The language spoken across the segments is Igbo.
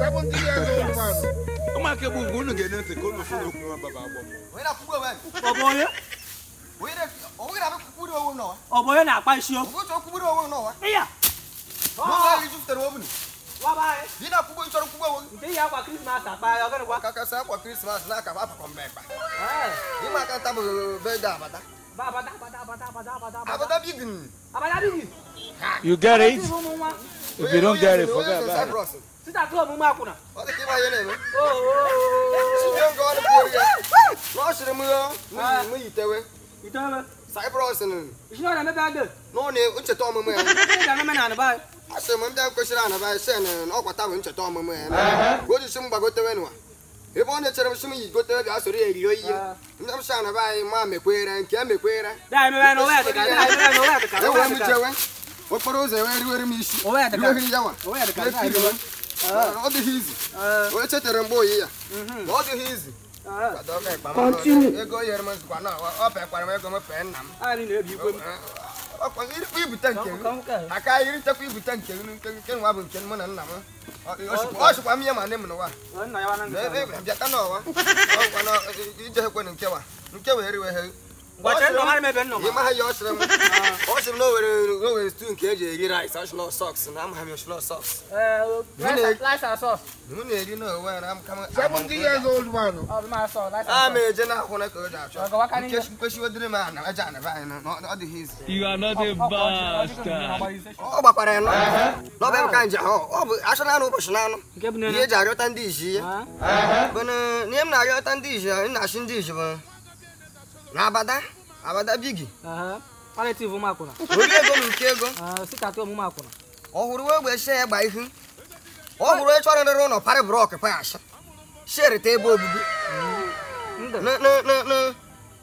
70 years old man. ụmụaka egbu ugwu unu ga-ene ntị ka unu fụ n'okwu nwa baba agbọ onye na-akwụgbu onwe ọ bụ onye onye na- ọ nweghị na-abịa kwugburu onwe m n'ụwa ọ bụ onye na-akpa isi ọ okwu bụghị chọrọ kwugburu onwe m n'ụwa ịya n'ụlọ anyị jupụtara obi waba anyị dị na-akwụgbu chọrọ kwugbu onwe nke ihe akwa krismas akpa ya ọgịnịkwa ka kasị akwa krismas na-aka apakọ mgbe mkpa Ee, ịma aka nta bụ bede abata ba abada abada abada abada abada abada abata bigin abada bigi you get it Ndị ụmụ nwa if you don't get it forget about it it sita tụ omume akwụna ọ dị ka ịma ihe na-eme Oo, oo, oo. Chijio nke ọrụ kwuo ya na ọ sịrị m ya m yitewe itobe Cyprus isi na na-emebe ade n'ọ na ncheta ọmụmụ ya ndị ga-ememe na anịba anyị a sị m ndị kwesịrị anaba sen na ọkwa taa bụ ncheta ọmụmụ ya ka o jisi m gbagotewe nwa ebe ọ na-echere m sị m yi gotewe bịa soro ya eri oyi ndị m sị anaba anyị ma mekwere nke ya mekwere da emebe na owe dịka da emebe na owe dịka ewee owe m dịka jewe okporo ụzọ ewee riwere m isi owe dịka riweghị ya nwa owe dịka da na-ekiriwe emebe ọ dịghị izi Ee, onye chetere mgbe oyi ya mhm. na ọ dịghị izi Ee, ego nyere m zikwa na ọ pekwara m ego m pee nna m anyị na-ebi igwe m ọkwa irikwa ibute nke Ka gị m nke a. aka iritekwa ibute nke gị nke nke nwa bụ nke mụ na nna m ọ sịkwa m ihe ma nne m n'ụwa Ee, nna ya wana Na nke ebe bịata n'ọwa ọkwa na ije ekwe nkewa nke wee riwe ha Gwache nna nwa mebe nna ịma ha ya ọ sịrị m ọ sịrị m na o were o were stew nke eji eri rice ọshịlọ sọks na amaghị m ọshịlọ sọks Rice and sauce. m na-eri n'onwe ya na m kama 70 years old man. Ọ bụ ma sauce, rice a and ma sauce. eje na-akwụ na ka o ji achọ Ọ gawa ka n'ihe. Nke- nkwesịwodịrị m ana aja anaba anyị na ọ- ọ dịghị izi You are not a Ọ- ọ- ọ- ọ- ọ- ọ- bastard. ọ- ọ- ọ- ọ gbakwara ya nọ n'ọba ebe ka nje ahụ ọ bụ asụ na anụ ụbọchị na anụ Nke bụ ihe nene. eji arịọta ndị isi ya Ah, bụ na ihe m na-arịọta ndị isi ya na-achị ndị isi bụ na abada abada bigi aha. Palliative ụmụ akwụna. ori ego m nke ego Ah, sita tụ omume akwụna. ọ hụrụ wee gbe shie ya gba ihu ọ hụrụ onye chọrọ ịrịrị ụlọ parị brọk pash sherita ebe obibi Ndụ. Na- na- na- na-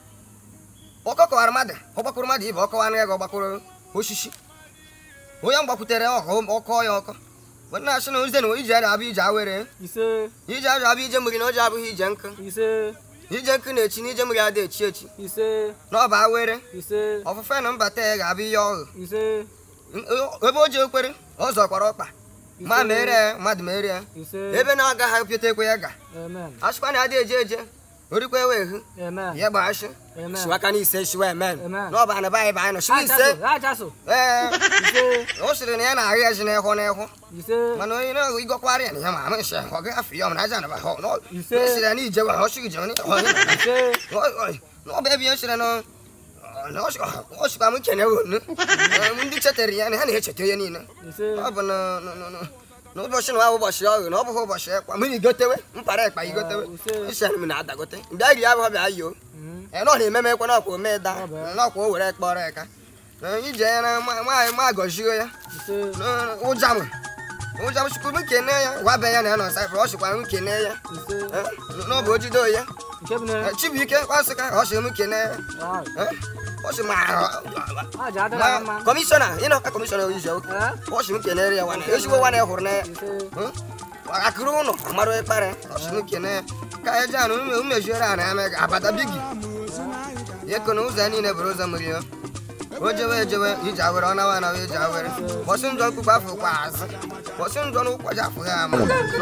ọ kọkọwara mmadụ ọ gbakwuru mmadụ ibe ọ kọwara ya ga ọ gbakwuru osisi onye m gbakwutere ọkọ ọkọ ya ọkọ bụ na asị na ozi na ije ara abụ ije awere Ise, ije ara abụ ije mmiri na oje abụghị ije nkụ ise, ije nkụ na-echi na ije mmiri adị echi echi ise, na ọ bụ awere ise, ọfụfe na mbata ya ga-abụ ihe ọghụ ise, ebe o ji ekwere ọ zọkwara ọkpa ma mere ya mmadụ mere ya ise. ebe na-agaghị apịata ekwe ya ga Amen. asịkwa na adị eje eje orikwa ewe ehu Amen. ya gba ashị Amen. shiwaka na ise shiwa emen Amen. na ọ bụ anaba anyị bụ anyị nọ shiwa ise Ajaso, ajaso. ee Ise, o sịrị na ya na-ahụ ya ji n'ịhụ n'ịhụ ise, mana onye na-ahụ igọkwara ya na ya ma ama nsị ọ gaghị afọ ya ọ na aja anaba ha ọ Ise. sịrị ya na ijewe ha ọ sịghị ijewe na ịhụ ya ise. na ọ bụ ebe ihe sịrị na na ọ sịkwa ọ sịkwa m kene wonu ndị chetere ya na ha na-echeta ya niile Ise. ọ bụ na na- na- na- na ụbọchị na ọ bụ ụbọchị ọghụ na ọ bụghị ụbọchị ekwa m igotewe mpara ekpa igotewe ise. isi m na-adagote bịa ri abụọ bịa yoo Mm. ee nọ na-ememe ekwe n'ọkwa ome da Ọ bụ ya. n'ọkwa o were kpọrọ eka na ije ya na nwaanyị ma gọzie ya Ise. na ụja m ụja m chukwu m kene ya gwa be ya na ya nọ saịfụrụ ọ sịkwa m kene ya Ise. Eh, n'ọbụ ojide ya Nke bụ nene. Eh, chibuike kwasịka ọ sị m kene ya Wow. Eh, ọ sị ma Aja adịla ma mma. kọmishọna ị nọka kọmishọna oyizi ụka Eh? ọ sị m kenere ya nwana ezigbo nwana ya hụrụ na ya Ise. akụrụ ụlọ amarụ ekpere ọsịnụ kene ya ka eje anụ umejuere ana ya mee abata bigi ya kona ụzọ ya niile bụrụ ụzọ mmiri ya o jewe ejewe ije awere ọ nawa anawa ije awere bọsị njọ mkpukpu afọ kwa azụ bọsị njọ na ụkwa ji afụ ya ama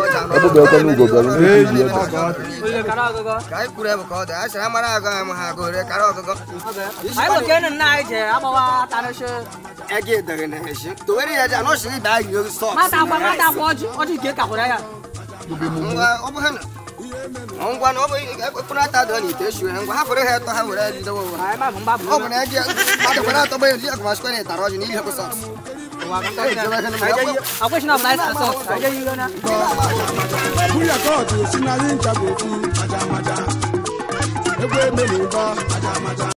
Oye, kara ọgụgọ. ka anyị kwuru ebu ka ọ dị a sịrị amara agụ anyị ma ha agụ ore kara ọgụgọ Anyị bụ nke nna anyị je agbawa tanụsị. ege edere na eji towere ya ji anọsiri ibe anyị oge sọks Mata akwa mata akwa ọjị ọjị nke kakwara ya. ngwa ọ bụ ha na ngwa na ọ bụ ekpekpere ata dọ n'ite eshiwe ngwa ha fere ha eto ha were bidowe ụwa Anyị ma bụ mgba bụ ọ bụ na eji mmadụ kwere atọ gbe ji akụmasikwe na ịtara ọjị n'ihe bụ sọks akwụsị na ọbụla anyị sasọ. Anyị je yiro na. Bóyá kóòtù sínú ayé ń jago fún májámájá. Egwu emeli ń bọ́ májámájá.